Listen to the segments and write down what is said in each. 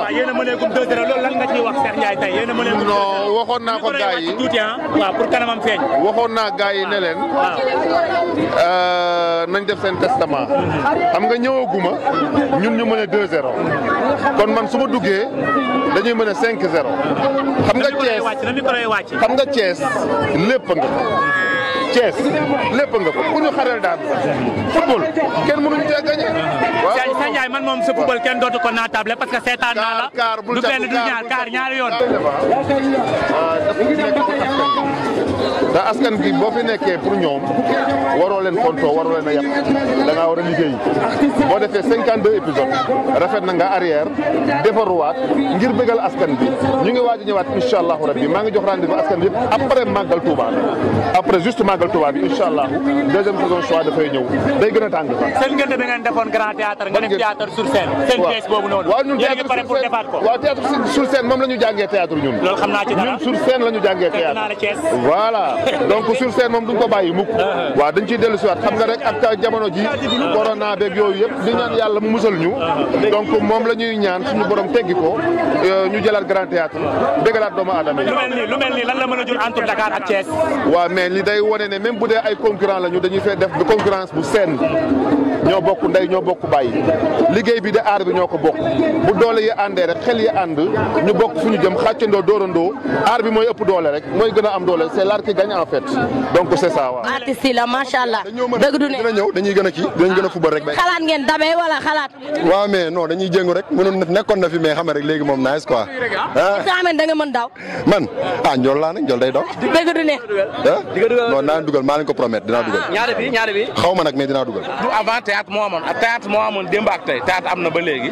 waaw yéen a mëneegum 2-0 loolu lan nga ciy wax Cheikh Ndiaye tey yéen a mëneegum. non waxoon naa ko gars yi tuuti ah waaw pour kanamam feeñ. waxoon naa gars yi ne leen nañ def seen testament xam nga ñëwaguma ñun ñu mën a 2-0 kon man su ma duggee dañuy mën a 5-0 xam nga Thiès na micro yi wàcc. xam nga Thiès lépp nga ko Thiès lépp nga ko ku ñu xarel daan football kenn mënuñu cee gagné. waaw Cheikh Ndiaye man moom sa football kenn dootu ko naatable parce que seetaan naa la. kaar bul du jàpp benn du ñaar kaar ñaari yoon. te askan gi boo fi nekkee pour ñoom waroo leen fontoo waroo leen a yàq da ngaa war a liggéey boo defee cinquante deux épisodes rafet na nga arrière defaruwaat ngir bëggal askan bi ñu ngi waaj a ñëwaat incha allahu rabbi maa ngi jox rendez-vous askan bi yëpp après màggal Touba après juste màggal Touba bi incha allahu deuxième saison choix dafay ñëw day gën a tàng sax. seen ngeen bi ngeen defoon grand théâtre nga def théâtre sur scène. seen pièce boobu noonu. waaw ñun yéen a ngi pare pour defaat ko. waaw théâtre sur scène moom la ñu jàngee théâtre ñun. loolu xam naa ci dara ñun sur scène la ñu jàngee fekk naa la théâtre. Thiès. voilà donc sur scène moom duñ ko bàyyi mukk waaw dañ ciy dellu si waat xam nga rek ak jamono ji corona beeg yooyu yëpp di ñaan yàlla mu musal ñu donc moom la ñuy ñaan suñu borom teggi ko ñu jëlaat grand théâtre bégalaat doomu aadama yi lu mel nii lu mel nii lan la mën a jur entre Dakar ak Thiès. waaw mais li day wone ne même bu dee ay concurrent la ñu dañuy fee def concurrence bu seen ñoo bokk ndey ñoo bokk bàyyi liggéey bi de aar bi ñoo ko bokk bu doole yi àndee rek xel yi ànd ñu bokk fu ñu jëm xàccandoo dóorandoo aar bi mooy ëpp doole rek mooy gën a am doole c'est l'art qui gagne en fait donc c'est ça waaw. artiste yi la macha allah dëgg du ne dina ñëw dañuy gën a kii dinañ gën a fubal rek. xalaat ngeen damee wala xalaat. waaw mais non dañuy jéngu rek mënoon na nekkoon na fi mais xam nga rek léegi moom nice quoi. ah nga xam ne da nga mën daw. man ah njool laa nag njool day daw. dëgg du ne. ah non naa dugal maa leen ko promettre dinaa dugal. ñaari bi ñaari bi. xaw ma nag mais dinaa dugal. du avant théâtre moo amoon ak théâtre moo amoon démb ak tey théâtre am na ba léegi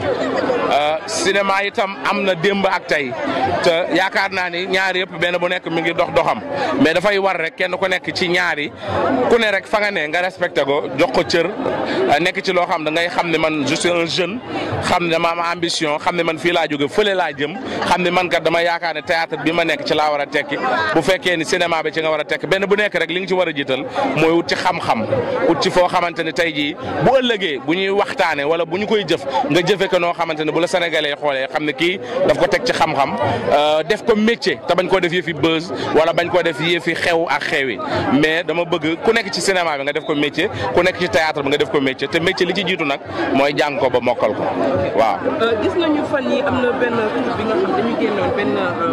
cinéma itam am na démb ak tey te yaakaar naa ni ñaari yëpp benn bu nekk mi ngi dox doxam mais dafay war rek kenn ku nekk ci ñaari ku ne rek fa nga ne nga respecté ko jox ko cër nekk ci loo xam da ngay xam ne man je suis un jeune xam ne dama am ambition xam ne man fii laa jóge fële laa jëm xam ne man kat dama yaakaar ne théâtre bi ma nekk ci laa war a tekki bu fekkee ni cinéma bi ci nga war a tekki benn bu nekk rek li nga ci war a jiital mooy wut ci xam-xam wut ci foo xamante ne tey jii bu ëllëgee bu ñuy waxtaane wala bu ñu koy jëf nga jëfe ko noo xamante ne bu la sénégalais xoolee xam ne kii daf ko teg ci xam-xam def ko métier te bañ koo def yëfi buzz wala bañ koo def yëfi xew ak xewi mais dama bëgg ku nekk ci cinéma bi nga def ko métier ku nekk ci théâtre bi nga def ko métier te métier li ci jiitu nag mooy jàng ko ba mokkal ko waaw. gis nañu fan yi am na benn couple bi nga xam dañu génnoon benn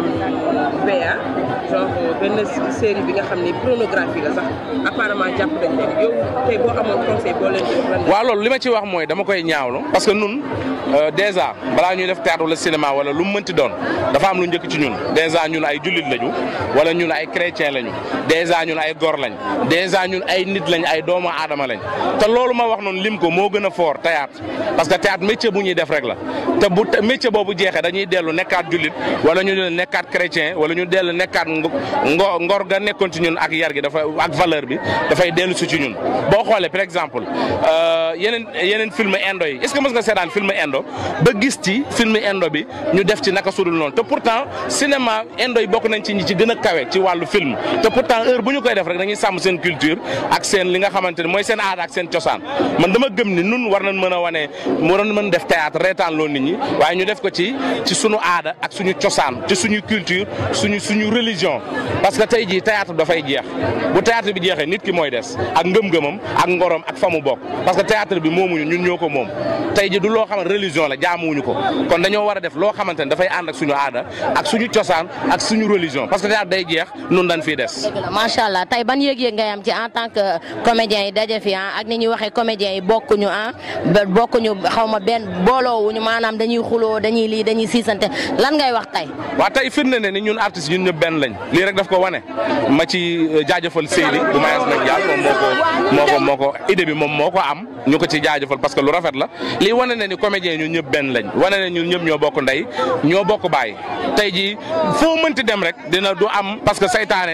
VA genre benn série bi nga xam ne pornographie la sax apparemment jàpp nañ leen yow tey boo amoon conseil boo leen di wax lan waaw loolu li ma ci wax mooy dama koy ñaawlu parce que nun déjà balaa ñuy def théâtre wala cinéma wala lu mu mënti doon dafa am lu njëkk ci ñun déjà ñun ay jullit lañu wala ñun ay chrétien lañu déjà ñun ay gor lañ déjà ñun ay nit lañ ay doomu aadama lañ te loolu ma wax noonu lim ko moo gën a fort théâtre parce que théâtre métier bu ñuy def rek la te bu métier boobu jeexee dañuy dellu nekkaat jullit wala ñu nekkaat chrétien wala ñu dellu nekkaat ngo ngor ga nekkoon ci ñun ak yar gi dafa ak valeur bi dafay dellu si ci ñun boo xoolee par exemple yeneen yeneen film indo yi est-ce que mës nga seetaan film indo ba gis ci film indo bi ñu def ci naka sudul noonu te pourtant cinéma indo yi bokk nañ ci ñi ci gën a kawe ci wàllu film te pourtant heure bu ñu koy def rek dañuy sàmm seen culture ak seen li nga xamante ne mooy seen aada ak seen cosaan man dama gëm ni nun war nañ mën a wane waroon mën def théâtre reetaan loo nit ñi waaye ñu def ko ci ci suñu aada ak suñu cosaan ci suñu culture suñu suñu religion parce que tey jii théâtre dafay jeex bu théâtre bi jeexee nit ki mooy des ak ngëm-ngëmam ak ngorom ak fa mu bokk parce que théâtre bi moomuñu ñun ñoo ko moom tey ji du loo xamante religion la jaamuwuñu ko kon dañoo war a def loo xamante ne dafay ànd ak suñu aada ak suñu cosaan ak suñu religion parce que théâtre day jeex nun dañ fiy des macha allah tey ban yëg-yëg ngay am ci en tant que comédien yi daje fi ah ak ni ñuy waxee comédien yi bokkuñu ah bokkuñu xaw ma benn booloowuñu maanaam dañuy xuloo dañuy lii dañuy siisante lan ngay wax tey. waaw tey firnde ne ni ñun artistes ñun ñëpp benn lañ lii rek daf ko wane ma ci jaajëfal Seydi bu Mayas nag Diall moom moo ko moo ko moo ko idée bi moom moo ko am ñu ko ci jaajëfal parce que lu rafet la lii wane ne ni comédien ñun ñëpp benn lañ wane ne ñun ñëpp ñoo bokk ndey ñoo bokk baay tey jii foo mënti dem rek dina du am parce que saytaane dafa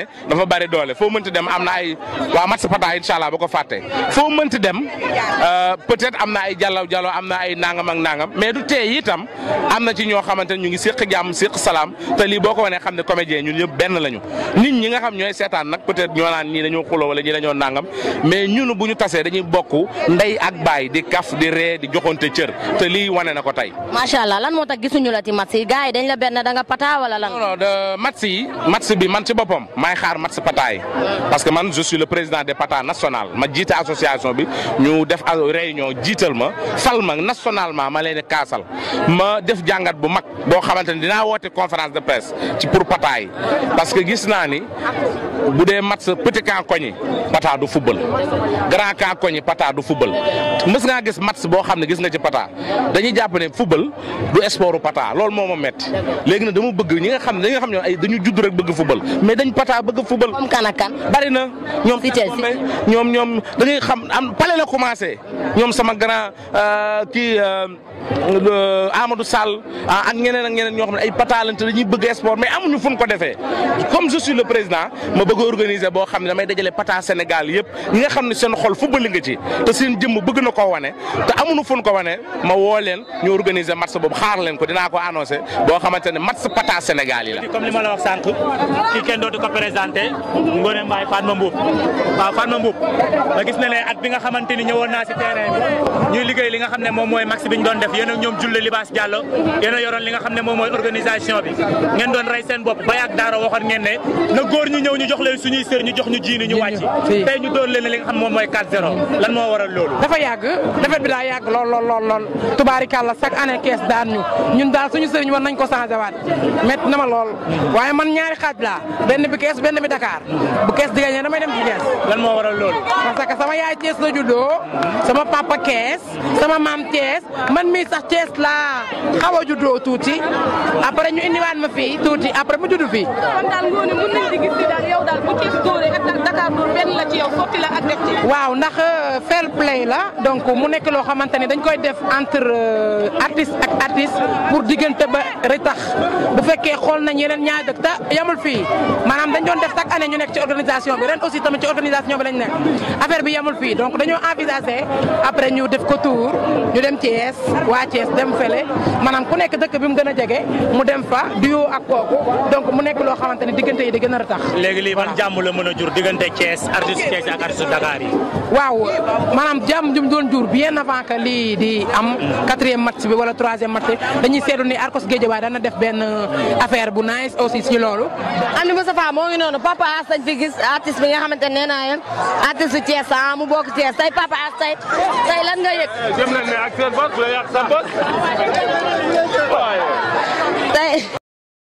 bari doole foo mënti dem am na ay waa match pata incha allah ba ko fàtte foo mënti dem peut-être am na ay jàllaw jàllaw am na ay nangam ak nangam mais du tee itam am na ci ñoo xamante ne ñu ngi séq jàmm séq salaam te lii boo ko wanee xam ne comédien ñun ñëpp benn lañu nit ñi nga xam ñooy seetaan nag peut-être ñoo naan ñii dañoo xuloo wala ñii dañoo nangam mais ñun bu ñu tasee dañuy bokk ndey ak baay di kaf di ree di joxonte cër te lii wane na ko tey. macha allah lan moo tax gisuñu la ci match yi gars yi dañ la benn da nga pata wala lan. non non de match yi match bi man ci boppam maay xaar match pata yi parce que man je suis le président des pata national ma jiite association bi ñu def réunion jiital ma fal ma nationalement ma leen di kaasal ma def jàngat bu mag boo xamante ni dinaa woote conférence de presse ci pour pata yi parce que gis naa ni bu dee match petit camp koñi pata du football grand camp koñi pata du football mës ngaa gis match boo xam ne gis nga ci pata dañuy jàpp ne football du sportu pata loolu moo ma metti léegi nag dama bëgg ñi nga xam ne dañi nga xam ne ay dañu judd rek bëgg football mais dañ pata bëgg football. comme kan ak kan. bari na ñoom Si Chelsea. ñoom ñoom da ngay xam am pale la commencé ñoom sama grand kii Amadou Sall ak ñeneen ak ñeneen ñoo xam ne ay patalante dañuy bëgg sport mais amuñu fu ñu ko defee comme je suis le président ma bëgg a organiser boo xam ne damay dajale pata Sénégal yëpp ñi nga xam ne seen xol football nga ci te seen jëmm bëgg na koo wane te amuñu fu ñu ko wane ma woo leen ñu organiser match boobu xaar leen ko dinaa ko annoncé boo xamante ne match pata Sénégal yi la. comme li ma la wax sànq kii kenn dootu ko présenté Ngone Mbaye Fatma Mboup waaw Fatma Mboup ma gis na ne at bi nga xamante ni ñëwoon naa si terrain bi ñuy liggéey li nga xam ne moom mooy max bi ñu doon def yéen ak ñoom Julle Libaas Diallo yéen a yoroon li nga xam ne moom mooy organisation bi ngeen doon rey seen bopp ba yàgg daara waxoon ngeen ne na góor ñi ñëw ñu jox leen suñuy sër ñu jox ñu jiini ñu wàcc tey ñu doon leen li nga xam moom mooy 4-0 lan moo waral loolu dafa yàgg defet bi daa yàgg lool lool lool lool tubaarikàlla chaque année kees daan ñu ñun daal suñu sëriñ war nañ ko changé waat métti na ma lool waaye man ñaari xaaj laa benn bi kees benn bi Dakar bu kees di gagné damay dem ci kees lan moo waral loolu parce que sama yaay Thiès la juddoo sama papa Thiès sama maam Thiès man mii sax Thiès laa xaw a juddoo tuuti après ñu indiwaat ma fii tuuti après mu juddu fii. kon daal ngoone mën nañ di gis ni daal yow daal bu Thiès dóoree ak Dakar dóor benn la ci yow sotti la ak def ci. waaw ndax fair play la donc mu nekk loo xamante ni dañ koy def entre artiste ak artiste pour diggante ba retax bu fekkee xool nañ yeneen ñaari dëkk te yamul fii maanaam dañ doon def chaque année ñu nekk ci organisation bi ren aussi tamit ci organisation bi lañ nekk affaire bi yamul fii donc dañoo envisager après ñu def ko tour ñu dem Thiès waa Thiès dem fële maanaam ku nekk dëkk bi mu gën a jege mu dem fa duo ak kooku donc mu nekk loo xamante ni diggante yi di gën a retax léegi lii ban jàmm la mën a jur diggante Thiès artiste Thiès ak artiste Dakar yi waaw maanaam jàmm jum doon jur bien avant que lii di am quatrième match bi wala troisième match bi dañuy seetlu ni Arcos Guédiawaye dana def benn affaire bu nice aussi ci loolu. Amdi Moustapha moo ngi noonu Papa As dañ fi gis artiste bi nga xamante ne nee naa leen artiste su Thiès ah mu bokk Thiès tey Papa As tey tey lan nga yëg. jëm leen ne ak seen bos la yàq seen bos tey.